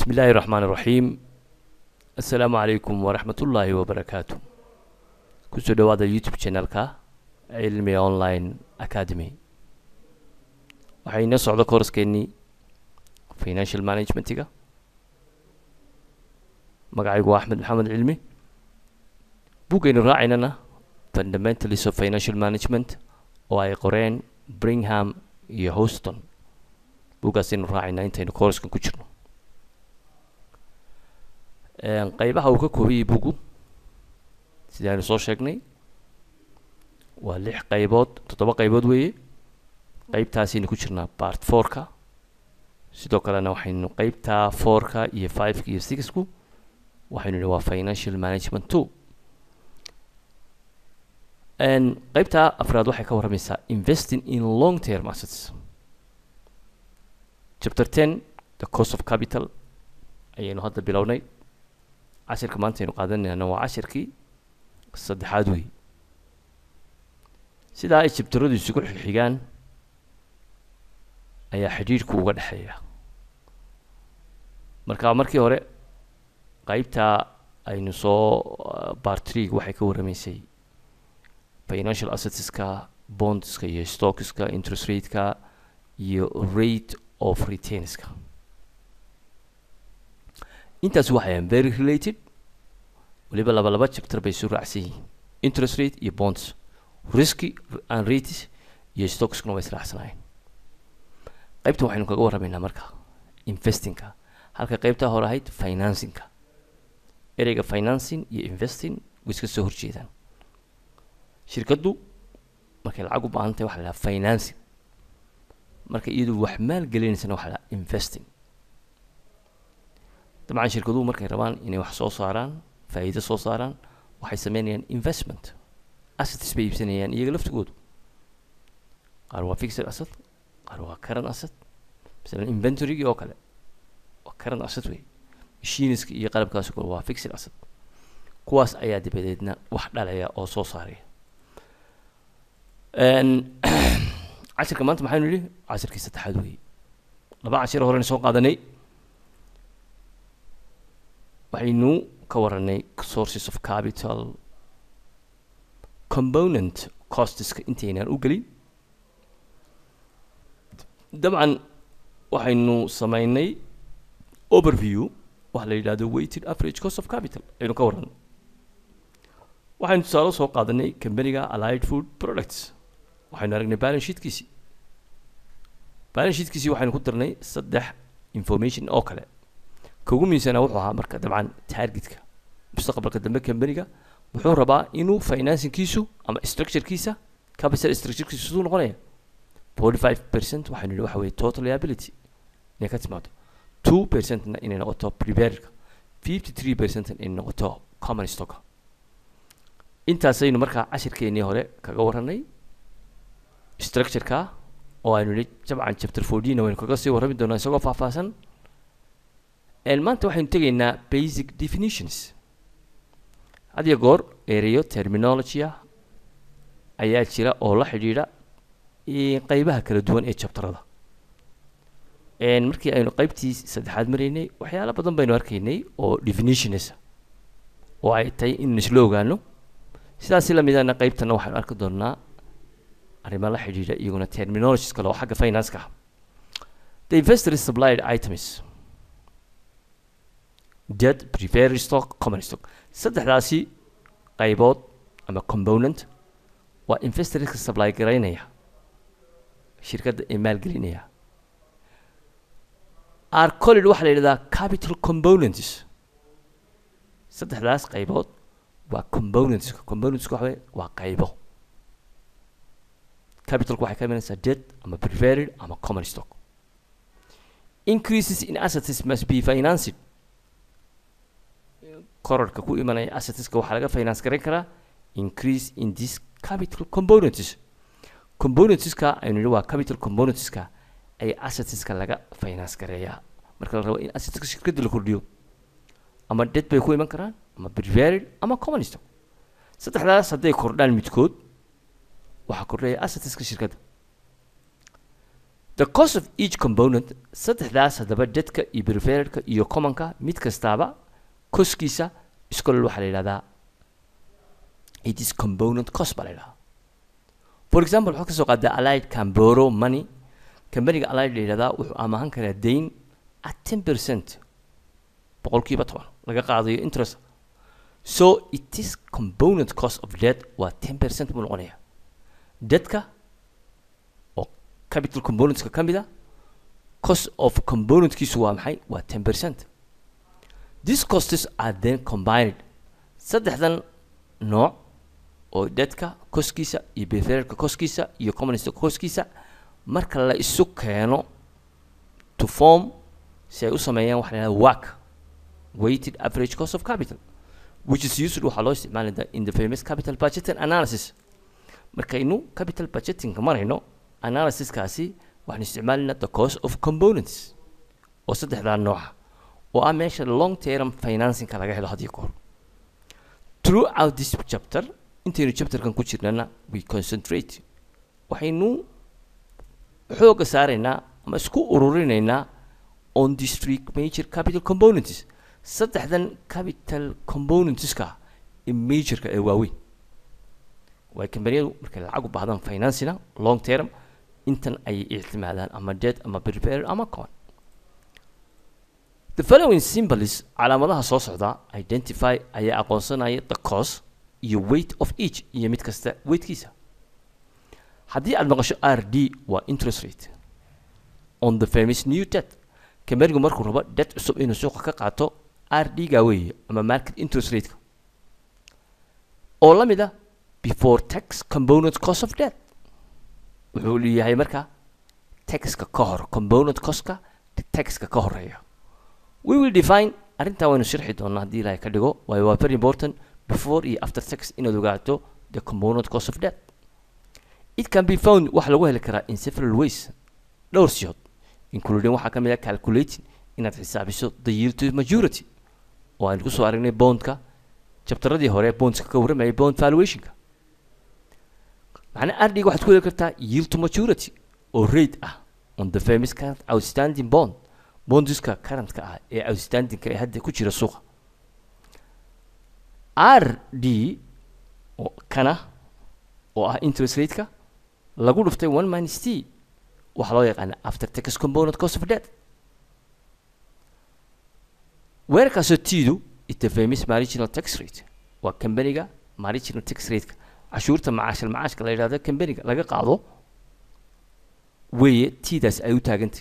بسم الله الرحمن الرحيم السلام عليكم ورحمة الله وبركاته kusoo dhawaada youtube channelka cilmi online academy waxaa inoo socda kooraskeenii financial managementiga magacaygu waa axmed maxamed cilmi buggaynu raacaynana fundamentals of financial management oo ay qoreen bringham iyo houston buggaasaynu raacayna intaynu kooraskan ku jirno qeybaha uu ka koobayay buggu sidii aynu soo sheegnay waa lix qaybood toddoba qaybood weeye qeybtaasaynu ku jirnaa part fourka sidoo kalena waxaynu qeybta fourka iyo fiveka iyo sixku waxaynu nihi waa financial management two qeybta afraad waxay ka warramaysaa investing in long term assets chapter ten the cost of capital ayaynu hadda bilownay cashirka maanta aynu qaadanayna waa cashirkii saddexaad wey sidaa ay jabtaradu isugu xigxigaan ayaa xidhiidhku uga dhexeeya marka markii hore qeybta aynu soo bartrig waxay ka warramaysay financial assetska bondska iyo stockska interest rateka iyo rate of retainerska intaas waxayaan very related waliba laba laba chapter bay isu raacsan yihiin interest rate iyo bonds risky and rates iyo stockskuna way israacsanaayeen qaybtan waxaynu kaga warramaynaa marka investingka halka qaybtaa hore ahayd financingka ereyga financing iyo investing way iska soo horjeedaan shirkaddu markay lacag u baahan tahay waxa la dhaha financing marka iyadu wax maal gelinaysana waxa la dhaha investing dabcan shirkaduhu markay rabaan inay wax soo saaraan faa'iido soo saaraan waxay sameynayaan investment assets bay iibsanayaan iyaga laftigoodu qaar waa fixed asset qaar waa current asset masalan inventorygii oo kale waa current asset wey machiniska iyo qalabkaas oo kale waa fixed asset kuwaas ayaa dabadeedna wax dhalaya oo soo saaraya cashirka maanta maxaynu nidhi cashirkii saddexaad weeye laba cashir horena soo qaadanay waxaynu ka waranay sources of capital component costeska intaynaan u gelin dabcan waxaynu sameynay overview waxa la yidhahdo weighted average cost of capital aynu ka waranay waxaynu tusaale soo qaadanay companiga allied food products waxaynu aragnay balance sheetkiisii balance sheetkiisii waxaynu ku darnay saddex information oo kale kugu miisanaa wuxuu ahaa marka dabcan targetka mustaqbalka dambe companiga wuxuu rabaa inuu financingkiisu ama structurekiisa capital structurekiisa siduu noqonaya forty five percent waxaynu nihi waxa weye total liability inay ka timaado two percentna inay noqoto preparerka fifty three percentna inay noqoto common stocka intaasaynu markaa cashirkeenii hore kaga warranay structureka oo aynu nihi jabcan chapter fourteen waynu kaga sii warrami doonaa isagoo faahfaahsan maanta waxaynu tegaynaa basic definitions had iyo goor ereyo terminologya ayaa jira oo la xidhiidha qeybaha kala duwan ee jabtarada markii aynu qeybtii saddexaad maraynay waxyaalo badan baynu arkaynay oo definitions oo ay tahay in isla ogaano sidaasi lamidana qeybtana waxaynu arki doonaa arrimo la xidhiidha iyaguna terminologies kale oo xagga financeka ah the investor supplied items dead prepared stock common stock saddexdaasi qaybood ama component waa investorska supply garaynaya shirkadda ee maalgelinaya arcolid waxaa la yidhahdaa capital components saddexdaas qaybood waa componentska componentska waxa weye waa qaybo capitalku waxay ka imanaysaa dead ama prepared ama common stock increases in assets must be financed korarka ku imanaya assetska waxaa laga finance garan karaa increase in this capital components componentska aynu nihi waa capital componentska ayaa assetska laga finance gareeyaa marka la rabo in assetska shirkadda la kordhiyo ama debt bay ku iman karaan ama prepared ama common stock saddexdaas hadday kordhaan midkood waxaa kordhaya assetska shirkadda the cost of each component saddexdaas haddaba dadka iyo preferedka iyo commonka mid kastaaba koskiisa iskole waxaa la yidhahdaa it is component cost baa la yidhahdaa for example waxaad ka soo qaadaa allied can borrow money kambaniga allied la yidhahdaa wuxuu amahan karaa dayn at ten percent boqolkiiba toban laga qaadayo interest so it is component cost of debt waa ten percent buu noqonaya debtka oo capital componentska ka mid a cost of componentkiisu waa maxay waa ten percent these costs are then combined saddexdan nooc oo debtka koskiisa iyo preferedka koskiisa iyo commonista koskiisa marka la isu keeno to form si ay u sameeyaan waxa la yidhahda WACC weighted average cost of capital which is used waxaa loo isticmaali in the famous capital budgeting analysis markaynu capital budgetingka marayno analysiskaasi waxaan isticmaalina the cost of components oo saddexdaa nooca oo ah meesha long term financingka laga helo hadiyo goor throughout this chapter intaynu chapterkan ku jirnana we concentrate waxaynu xooga saaraynaa ama isku ururinaynaa on these three major capital components saddexdan capital componentska ee majorka ee waaweyn waay kambaniyadu markay lacag u baahdaan financina long term intan ayay ictimaadaan ama debt ama prepared ama con the following symbols calaamadaha soo socda identify ayaa aqoonsanaya the cost iyo weight of each iyo mid kasta weightkiisa haddii aad maqasho r d waa interest rate on the famous new debt kambanigu markuu rabo debt cusub inuu suuqa ka qaato r d ga weeye ama market interest rateka oo la mid ah before tax component cost of debt wuxuu leeyahay marka taxka ka hor component costka taxka ka horeeya we will define arrintaa waynu sharxi doonaa haddii ilaahay ka dhigo waayo waa very important before iyo after tax inaad ogaato the component cost of debt it can be found waxa lagu heli karaa in several ways dhowr siyood including waxaa ka mid ah calculating inaad xisaabiso the yield to majority oo aynu kusoo aragnay bondka jabtaradii hore bondska ka warramayay bond valuationka macnaa ardhiga waxaad ku heli kartaa yield to maturity oo rate ah on the famous current outstanding bond bondiska currentka ah ee outstandingka ee hadda ku jira suuqa r d oo kana oo ah interest rateka lagu dhuftay one minus t waxaa loo yaqaana after tax component cost of debt weerarkaasoo tidu is the famous marginal tax rate waa kambaniga marginal tax rateka cashuurta macaashal macaashka la yidhahdo kambaniga laga qaado weeye tidaas ay u taagantay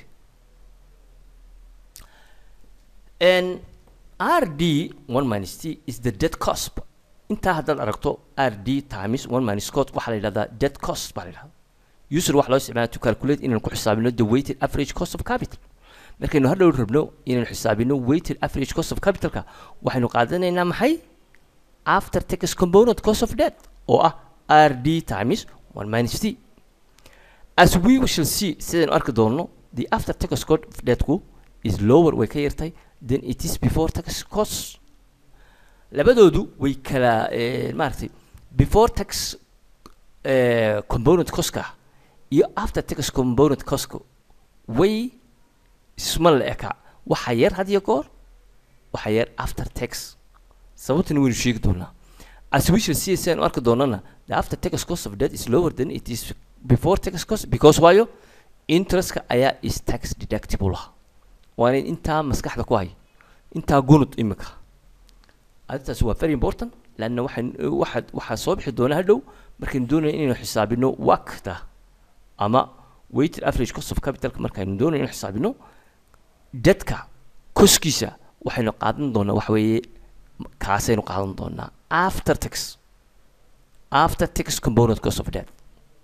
n r d one minus t is the debt cost intaa haddaad aragto r d times one minus cot waxaa la yidhahdaa debt cost baa la yidhahdaa user waxaa loo isticmaala to calculate inaan ku xisaabino the weighted average cost of capital markaynu hadhow rabno inaynu xisaabino weighted average cost of capitalka waxaynu qaadanaynaa maxay after tax component cost of debt oo ah r d times one minus t as we shall see sidaynu arki doonno the after tax cost of debtku is lower way ka yartay than it is before tax cost labadoodu way kala maaragtay before tax component costka iyo after tax component costka way isma la eka waxa yar had iyo goor waxa yar after tax sababtana waynu sheegi doonaa as we shall see saynu arki doonana the after tax cost of debt is lower than it is before tax cost because waayo interestka ayaa is tax deductible ah waana intaa maskaxda ku hay intaa gunud imika arrintaas waa very important lanna waxaan waxaad waxaa soo bixi doona hadhow markaynu doonayna inaynu xisaabino wakta ama weighted average cost of capitalka markaynu doonayna inaynu xisaabino dadka koskiisa waxaynu qaadan doonaa waxa weeye kaasaynu qaadan doonaa after tax after tax component cost of debt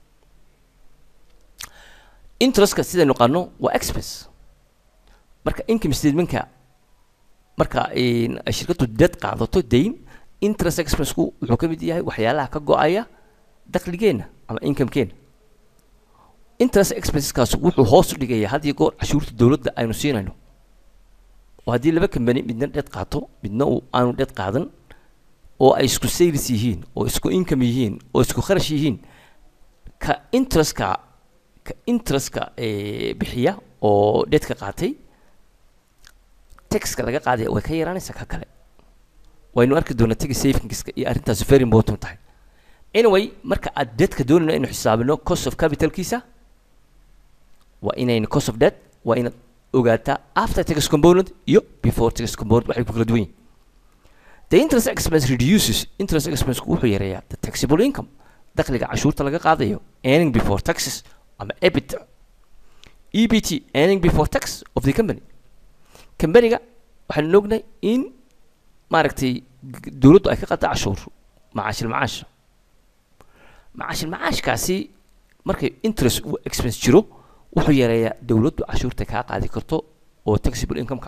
interestka sidaynu qaano waa expense marka income statementka marka shirkaddu dead qaadato dayn interest expenseku wuxuu ka mid yahay waxyaalaha ka go-aya dakhligeenna ama incomekeena interest expenseskaas wuxuu hoos u dhigaya had iyo goor cashuurta dowladda aynu siinayno oo haddii laba kambani midna dheed qaato midna uu aanu dheed qaadan oo ay isku sales yihiin oo isku income yihiin oo isku kharash yihiin ka interestka ka interestka bixiya oo deedka qaatay taxka laga qaadaya way ka yaraanaysaa ka kale waynu arki doonaa tagi savingska iyo arrintaas very important tahay anyway marka aad deedka doonayno inuu xisaabino cost of capitalkiisa waa inayna cost of debt waa inaad ogaataa after tax component iyo before tax component waxay ku kala duwan yihin the interest expense reduces interest expense wuxuu yareeyaa the taxable income dakhliga cashuurta laga qaadayo earning before taxes ama ebit ebt earning before tax of the company companyga waxaanu ognahay in maaragtay dowladdu ay ka qaata cashuur macaashil macaasha macaashil macaashkaasi markay interest expense jiro wuxuu yareeyaa dowladdu cashuurta kaa qaadi karto oo taxable income-ka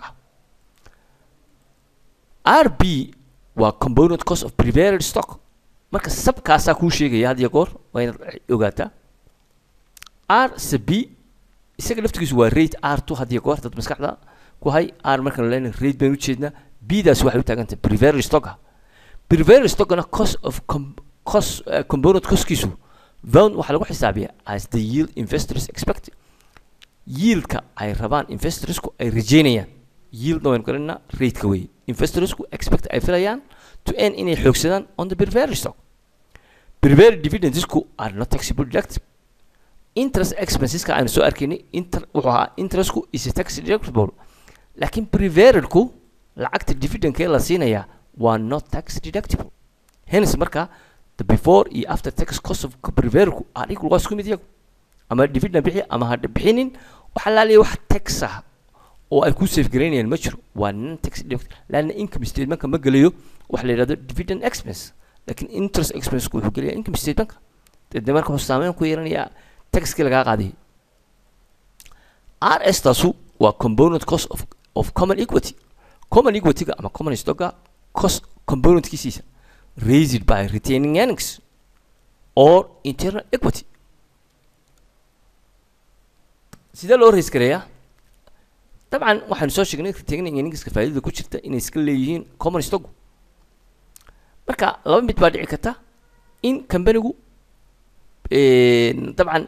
ah r b waa component cost of prepared stock marka sabkaasaa kuu sheegaya had iyo goor waa inaad ogaataa r se b isaga laftigiisu waa rate r two had iyo goor dad maskaxda ku hay r markaan leenahay rate baynu ujeednaa b daasi waxay u taagan tahay prepared stocka prepared stockana cost of com cost uh, component costkiisu vound waxaa lagu xisaabiyaa as the yield investors expect yieldka ay rabaan investorsku ay rajeynayaan yieldna waynu garanayna rateka weeye investorsku expect ay filayaan to earn inay xoogsadaan on the prepared stock prepared dividendsku are not taxable deductible interest expenseska aynu soo arkaynay inter wuxuu ahaa interestku is tax deductible laakiin preparedku lacagta dividendkee la siinayaa waa not tax deductible hence marka the before iyo after tax cost of preparedku are equal waa isku mid iyagu ama dividend bixi ama ha bixinin waxa laaliya wax tax ah oo ay ku safe garaynayaan ma jiro waa non tax deductible laanna income statementka ma gelayo waxa la yidhahdo dividend expense laakiin interest expenseku wuxuu gelayaa income statementka deedna marka wuxuu saameyn ku yeelanayaa taxkii lagaa qaadayay r s taasu waa component cost of, of common equity common equity-ga ama common stocka cost componentkiisiisa raised by retaining earnings or internal equity sidee loo raise gareeyaa dabcan waxaanu soo sheegnay retaining earningska faa'iidada ku jirta inay iska leeyihiin common stock marka laba mid baa dhici karta in companigu dabcan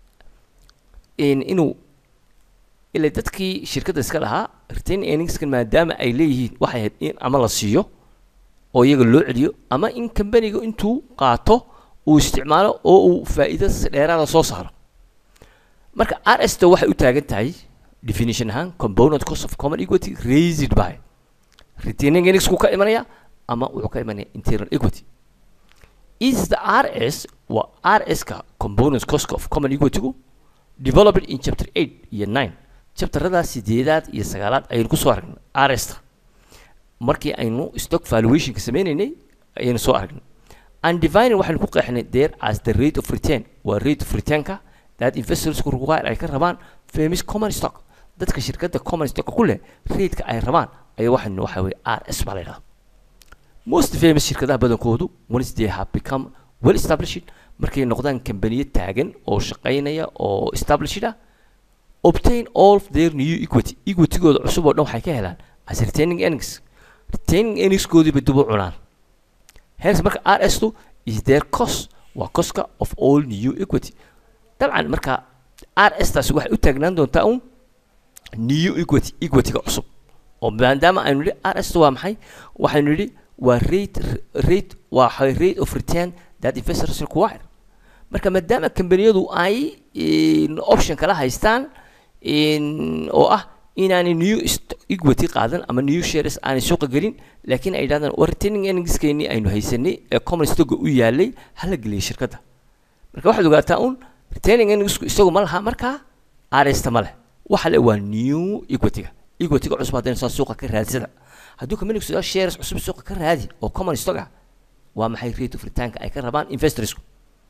inuu ila dadkii shirkadda iska lahaa retain earningskan maadaama ay leeyihiin waxay ahayd in ama la siiyo oo iyaga loo celiyo ama in companiga intuu qaato uu isticmaalo oo uu faa'iido dheeraada soo saaro marka r s ta waxay u taagan tahay definition ahaan component cost of common equity raised by retaining earningsku ka imanaya ama wuxuu ka imanaya internal equity is the r s waa r s ka component cost of common equity-gu developed in chapter eight iyo nine chapterada sideedaad iyo sagaalaad ayaynu kusoo aragnay r s ta markii aynu stock valuationka sameynaynay ayaynu soo aragnay and divining waxaynu ku qeexnay there as the rate of return waa rate of returnka that investors require ay ka rabaan famous common stock dadka shirkadda common stock ku leh rateka ay rabaan ayaa waxaynu waxa weye r s baa la yidhahda most famous shirkadaha badankoodu once they have become well established markay noqdaan kambaniyo taagan oo shaqaynaya oo established ah obtain all of their new equity equitygooda cusub oo dhan waxay ka helaan as retaining earnings retaining earningskoodii bay dib u cunaan hence marka r s tu is their cost waa costka of all new equity dabcan marka r s taasi waxay u taagnaan doontaa un new equity equityga cusub oo maadaama aynu nidhi r s tu waa maxay waxaynu nidhi waa rate rate waa rate of return that investors require marka maadaama kambaniyadu ay option kala haystaan oo ah inaanay new equity qaadan ama new shares aanay suuqa gelin laakiin ay yidhahdaan waa retaining earningskeennii aynu haysanay ee common stocka u yaalay hala geliyay shirkadda marka waxaad ogaataa un retaining earningsku isagu ma laha markaa aresta ma leh waxa le waa new equity-ga equity-ga cusub haddaynu saa suuqa ka raadsada hadduu companigu sidaa shares cusub suuqa ka raadi oo common stock ah waa maxay rate of returnka ay ka rabaan investorsku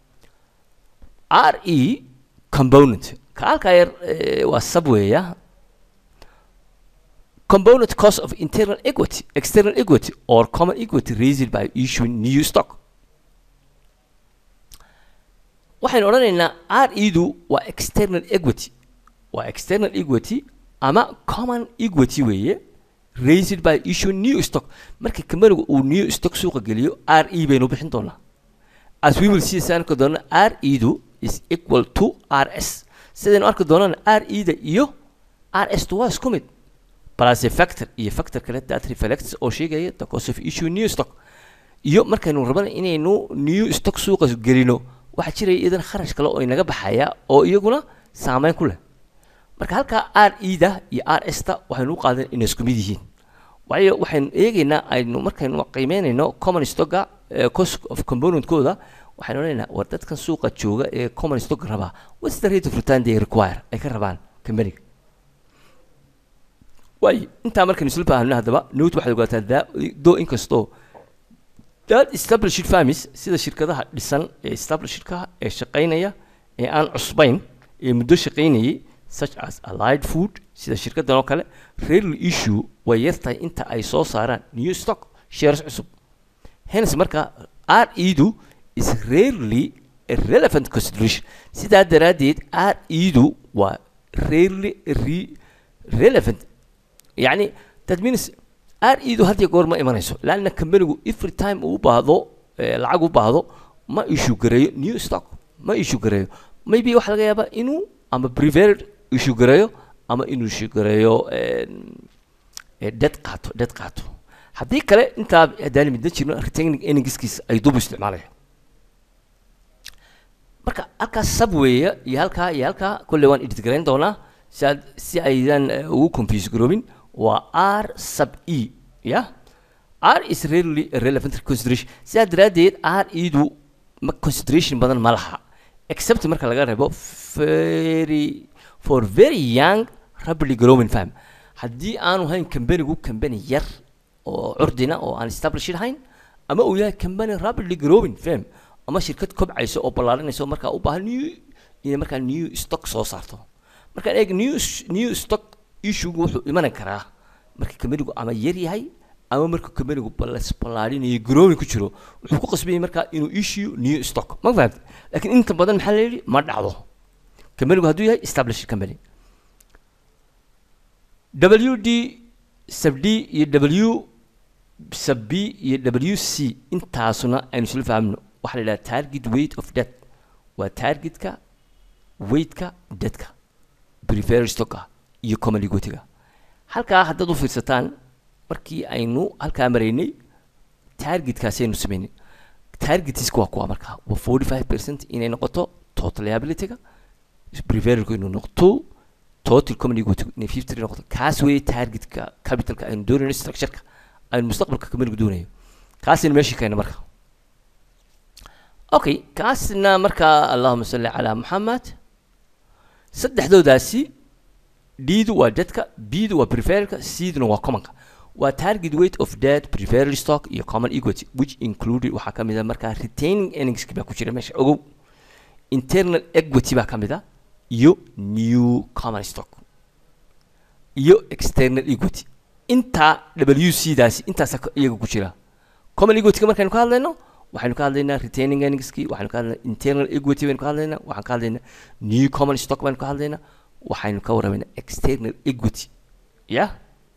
r e component ka halkaa yar waa subwaya component cost of internal equity external equity or common equity raised by issuing new stock waxaynu odhanaynaa r edu waa external equity waa external equity ama common equity weeye raised by issue new stock marka companigu uu new stock suuqa geliyo r e baynu bixin doonaa as we will see saanka doona r edu is equal to r s sidaynu arki doonana r e da iyo r s ta waa isku mid plus a factor iyo factor kale that reflects oo sheegaya the cost of issue new stock iyo markaynu rabana inaynu new stock suuqa gelino waxaa jiraya iyadan kharash kale oo inaga baxaya oo iyaguna saameyn ku leh marka halkaa r e da iyo r s ta waxaynu u qaadan inay isku mid yihiin waayo waxaynu eegaynaa aynu markaynu qiimeynayno common stocka cost of componentkooda waxaynu odhanaynaa war dadkan suuqa jooga ee common stock rabaa what's the rate of return they require ay ka rabaan companyga waayo intaa markaynu isla fahamno haddaba note waxaad ogaataa that though inkastoo that established firms sida shirkadaha dhisan ee establishedka ee shaqaynaya ee aan cusbayn ee muddo shaqaynayay such as allied food sida shirkadan oo kale rarely issue way yartahay inta ay soo saaraan new stock shares cusub hence marka r edu is rarely a relevant consideration sidaa daraaddeed r edu waa rarely re relevant يعني that means r edu had iyo goor ma imanayso laanna companigu every time uu u baahdo lacag u baahdo ma issue gareeyo new stock ma issue gareeyo maybe waxaa laga yaabaa inuu ama preferred issue gareeyo ama inuu issue gareeyo dead qaato dead qaato haddii kale intaa haddaan midna jirno retaining earningskiisa ay dub isticmaalayaan marka halkaa subwaya iyo halkaa iyo halkaa kolley waan edit garayn doonaa si aad si aydan ugu confuse garoobin waa r sub e ya r is rarely a relevant consideration sidaa daraaddeed r edu ma consideration badan ma laha except marka laga reebo very for very young rapidly growing firm haddii aanu hayn companigu company yar oo curdina oo aan established ahayn ama uu yahay company rapidly growing firm ama shirkad kobcayso oo ballaarinayso markaa u baahan new inay markaa new stock soo saarto markaan eeg new new stock issuegu wuxuu iman karaa marka companigu ama yar yahay ama marka companigu ballaarinayo growing ku jiro wuxuu ku qasbayay markaa inuu issue new stock ma fahamtay laakiin inta badan maxaa la yidhi ma dhacdo companigu hadduu yahay established company w d sub d iyo w sub b iyo w c intaasuna aynu isla fahamno waxaa la yidhaha target weight of debt waa targetka weightka debtka preferred stocka iyo common equity-ga halkaa haddaad u fiirsataan markii aynu halkaa maraynay targetkaasi aynu samaynay targetiska waa kuwa markaa waa forty five percent inay noqoto total liability-ga preferredku inuu noqoto total common equity inay fifty three noqoto kaas weeye targetka capitalka aynu doonayno structure-ka aynu mustaqbalka companigu doonayo kaasaynu meeshii keena marka okay kaasna markaa allahuma salli calaa maxamed saddexdoodaasi d-du waa dadka b-du waa preferredka c-duna waa commonka waa target weight of dead preferred stock iyo common equity which included waxaa ka mid a markaa retaining earningski baa ku jira meesha ogow internal equity baa ka mid a iyo new common stock iyo external equity intaa w c daasi intaasa iyaga ku jira common equity-ka markaynu ka hadlayno waxaynu ka hadlaynaa retaining earningski waxaynu ka hadlaynaa internal equity baynu ka hadlaynaa waxaan ka hadlaynaa new common stock baynu ka hadlaynaa waxaynu ka warramaynaa external equity yeah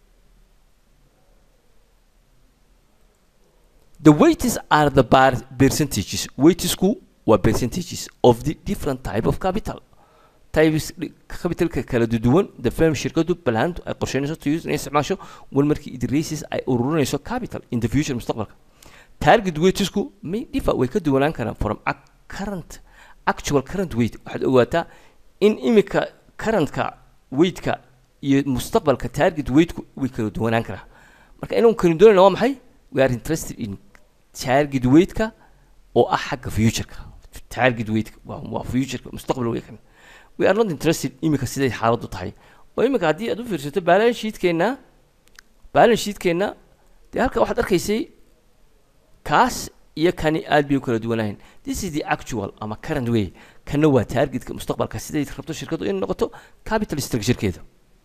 the weights are the bar percentages weightisku waa percentages of the different type of capital types capitalka kala duwan the firm shirkadu balhaantu ay qorsheynayso to use inay isticmaasho wal markii it raises ay ururinayso capital in the future mustaqbalka target weightisku may differ way ka duwanaan karaan from a current actual current weight waxaad ogaataa in imika currentka weightka iyo mustaqbalka target weightku way kala duwanaan karaa marka inuu kala doonayna waa maxay we are interested in target weightka oo ah xagga futureka target weightka waa waa futureka mustaqbal weeykan we are not interested imika siday xaaladdu tahay oo imika haddii aad u fiirsato balance sheetkeenna balance sheetkeenna dee halka waxaad arkaysay kaas iyo kani aad bay u kala duwanahayn this is the actual ama current way kana waa targetka mustaqbalka siday rabto shirkadu inay noqoto capital structurekeeda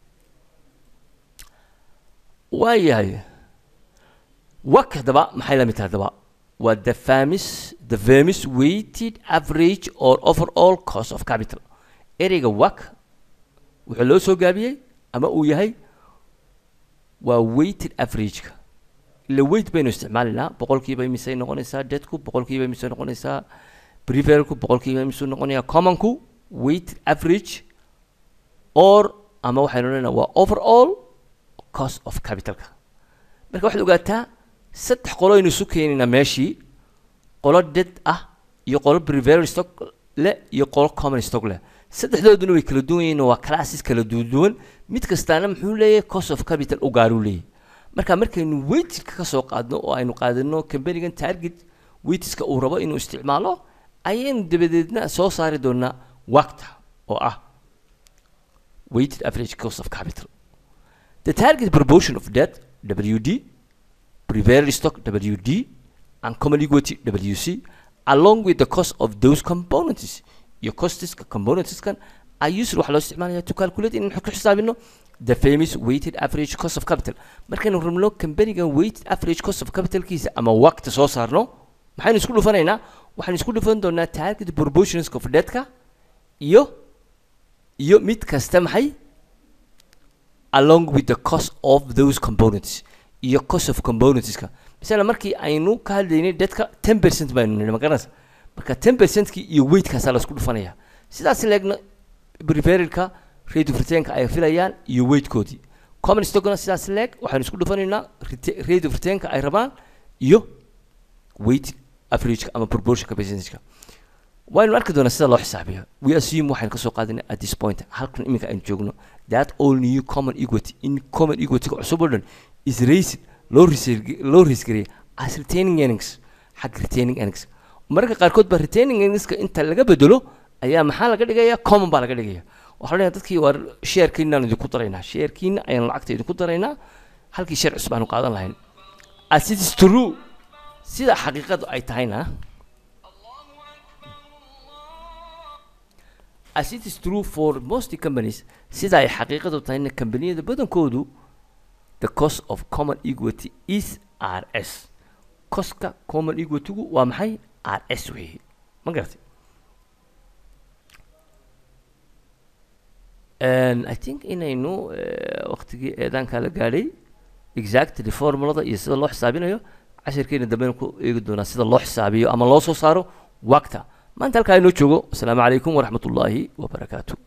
waayahay wak haddaba maxay la mid tahay haddaba waa the famis the famis weighted average or overall cost of capital ereyga wak wuxuu loo soo gaabiyey ama uu yahay waa weighted averageka ila weight baynu isticmaalaynaa boqolkiiba imisay noqonaysaa deadku boqolkiiba imisay noqonaysaa preferku boqolkiiba imisuu noqonayaa commonku weighted average or ama waxaynu odhanaynaa waa overall cost of capitalka marka waxaad ogaataa saddex qolo aynu isu keenaynaa meeshii qolo dead ah iyo qolo preferred stock leh iyo qolo common stock leh saddexdooduna way kala duwan yihiin waa classes kala duwan mid kastaana muxuu leeyahay cost of capital u gaaruu leeyahay marka markaynu weightka ka soo qaadno oo aynu qaadano companigan target weightiska uu rabo inuu isticmaalo ayaynu dabadeedna soo saari doonaa waqta oo ah weighted average cost of capital the target proportion of debt WD preferred stock WD and common equity WC along with the cost of those components iyo costiska componentskan are used waxaa loo isticmaalaya to calculate in ku xisaabino the famous weighted average cost of capital markaynu rabno companigan weighted average cost of capitalkiisa ama waqti soo saarno maxaynu isku dhufanaynaa waxaynu isku dhufan doonaa target proportions of debtka iyo iyo mid kasta maxay along with the cost of those components iyo cost of componentska misala markii aynu ka hadlaynay dadka ten percent baynu nidhi magaranaysa marka ten percentkii iyo weightkaasaa la isku dhufanaya sidaas leegna preferedka rate of returnka ay filayaan iyo weightkoodii common stockna sidaas leeg waxaynu isku dhufanaynaa rete- rate of returnka ay rabaan iyo weight averageka ama proportionka percentageka waynu arki doonaa sida loo xisaabiyo we assume waxaynu kasoo qaadanay at this point halkan iminka aynu joogno that all new common equity in common equity cusub oo dhan is raised loo reserve- loo raisgareeyay as retaining earnings xagga retaining earnings mararka qaarkood ba retaining earningska inta laga bedelo ayaa maxaa laga dhigaya common baa laga dhigaya waxaa leeyahay dadkii waa sharekiinaan idinku daraynaa sharekiina ayaan lacagta idinku daraynaa halkii share cusub aanu qaadan lahayn as it is true sida xaqiiqadu ay tahayna as it is true for most companies sida ay xaqiiqadu tahayna kambaniyada badankoodu the cost of common equity is rs costka common equitygu waa maxay rs weeye ma garatay And I think inaynu eh, waqtigii eedaanka la gaadhay exactly formulada iyo sida loo xisaabinayo cashirkeena dambena ku eegi doonaa sida loo xisaabiyo ama loo soo saaro waqta maanta halkaa inoo joogo asalaamu calaykum waraxmat ullaahi wabarakaatu